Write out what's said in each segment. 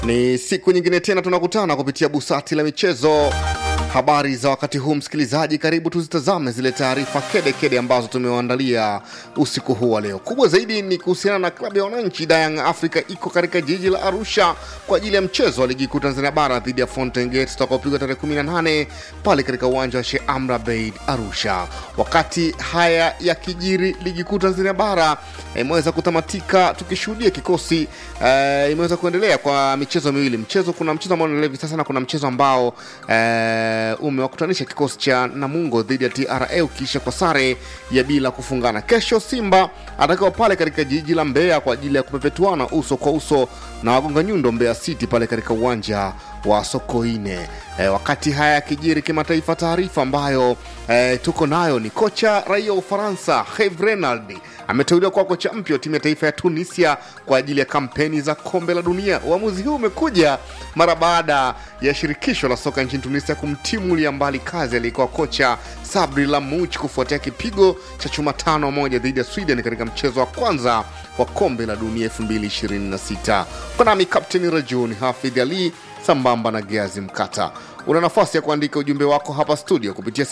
Ni siku nyingine tena tunakutana kupitia busati la michezo. Habari za wakati huu, msikilizaji, karibu tuzitazame zile taarifa kede kede ambazo tumewaandalia usiku huu wa leo. Kubwa zaidi ni kuhusiana na klabu ya wananchi Young Africa iko katika jiji la Arusha kwa ajili ya mchezo wa ligi kuu Tanzania bara dhidi ya Fountain Gate utakaopigwa tarehe 18 pale katika uwanja wa Sheikh Amri Abeid Arusha. Wakati haya yakijiri, ligi kuu Tanzania bara imeweza kutamatika tukishuhudia kikosi eh, imeweza kuendelea kwa michezo miwili. Mchezo kuna mchezo ambao unaendelea hivi sasa na kuna mchezo ambao eh, umewakutanisha kikosi cha Namungo dhidi ya TRA ukiisha kwa sare ya bila kufungana. Kesho Simba atakiwa pale katika jiji la Mbeya kwa ajili ya kupepetuana uso kwa uso na wagonga nyundo Mbeya City pale katika uwanja wa Sokoine. E, wakati haya yakijiri kimataifa, taarifa ambayo e, tuko nayo ni kocha raia wa Ufaransa Herve Renard ameteuliwa kuwa kocha mpya wa timu ya taifa ya Tunisia kwa ajili ya kampeni za kombe la dunia. Uamuzi huu umekuja mara baada ya shirikisho la soka nchini Tunisia kumtimulia mbali kazi aliyekuwa kocha Sabri Lamouchi kufuatia kipigo cha chuma tano moja dhidi ya Sweden katika mchezo wa kwanza wa kombe la dunia 2026. Kwa nami Kapteni Rajuni Hafidh Ali sambamba na Geazi Mkata. Una nafasi ya kuandika ujumbe wako hapa studio kupitia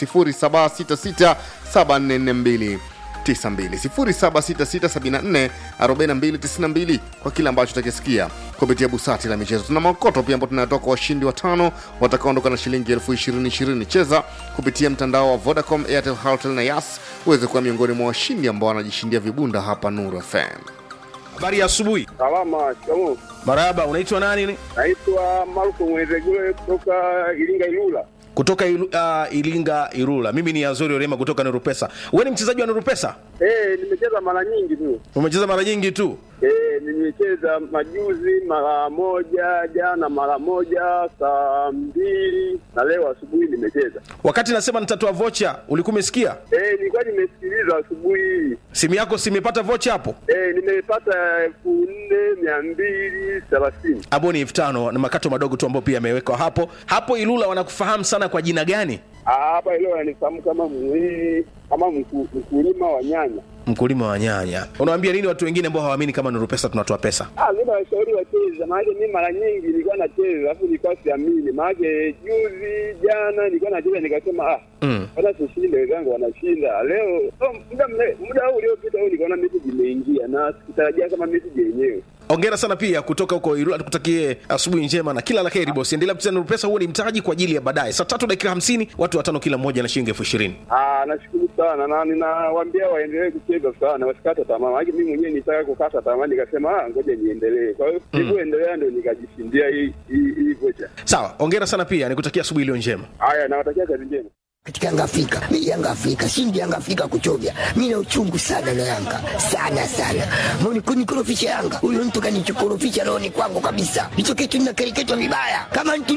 0766744292 0766744292 kwa kile ambacho utakisikia kupitia busati la michezo. Tuna makoto pia ambao tunatoka washindi watano watakaondoka na shilingi elfu ishirini ishirini. Cheza kupitia mtandao wa Vodacom, Airtel, Halotel na Yas uweze kuwa miongoni mwa washindi ambao wanajishindia vibunda hapa Nuru FM. Habari ya asubuhi. Salama, shikamoo. Marahaba, unaitwa nani? Naitwa Marko Mwezegule kutoka Iringa Ilula. Kutoka ilu, uh, Ilinga Irula. Mimi ni Azori Orema kutoka Nurupesa. Wewe ni mchezaji wa Nurupesa? Eh, nimecheza mara nyingi tu. Umecheza mara nyingi tu? Eh, nimecheza majuzi mara moja, jana mara moja, saa mbili na leo asubuhi nimecheza. Wakati nasema nitatoa vocha, ulikuwa umesikia? Eh, nilikuwa nimesikiliza asubuhi hii. Simu yako si imepata vocha hapo? Eh, nimepata elfu nne mia mbili thelathini. Hapo ni elfu tano na makato madogo tu ambayo pia yamewekwa hapo. Hapo Ilula wanakufahamu sana kwa jina gani? Ah, Hapa leo ananifahamu kama mwili kama mku- mkulima wa nyanya. Mkulima wa nyanya. Unawaambia nini watu wengine ambao hawaamini kama Nurupesa tunatoa pesa? Ah, mimi nawashauri wacheze, maanake mimi mara nyingi nilikuwa nacheza alafu nilikuwa siamini, maanake juzi jana nilikuwa nacheza nikasema ah, Mm. hata tushinde, wenzangu wanashinda leo. Oh, muda mle- muda huu uliopita huu nikaona message imeingia na sikutarajia kama message yenyewe. Ongera sana pia kutoka huko Irula, tukutakie asubuhi njema na kila la heri bosi. Endelea kucheza Nurupesa, huo ni mtaji kwa ajili ya baadaye. Saa tatu dakika hamsini, watu watano kila mmoja na shilingi elfu ishirini. Ah, nashukuru sana na ninawaambia waendelee kucheza sana, wasikate tamaa, maanake mimi mwenyewe nitaka kukata tamaa, nikasema ah, ngoja niendelee. Kwa hiyo sikuendelea, ndio nikajishindia hii hii hii vocha. Sawa, ongera sana pia, nikutakia asubuhi iliyo njema. Haya, nawatakia kazi njema. katika Yanga Afrika. Mimi Yanga Afrika, shindi Yanga Afrika kuchovya. Mimi na uchungu sana na Yanga. Sana sana. Mbona kunikorofisha Yanga? Huyo mtu kanichokorofisha roho ni kwangu kabisa. Hicho kitu ninakereketwa vibaya. Kama mtu